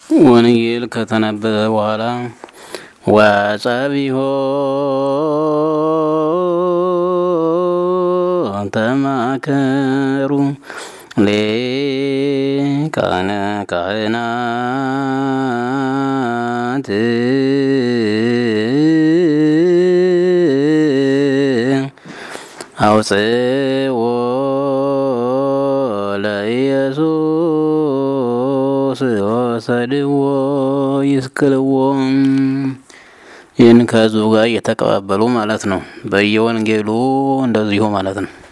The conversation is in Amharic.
ወንጌል ከተነበበ በኋላ ወጸቢሖ ተማከሩ ሊቃነ ካህናት አውፅዎ ለኢየሱስ ወሰድዎ ይስቅልዎ። ይህን ከህዝቡ ጋር እየተቀባበሉ ማለት ነው። በየወንጌሉ እንደዚሁ ማለት ነው።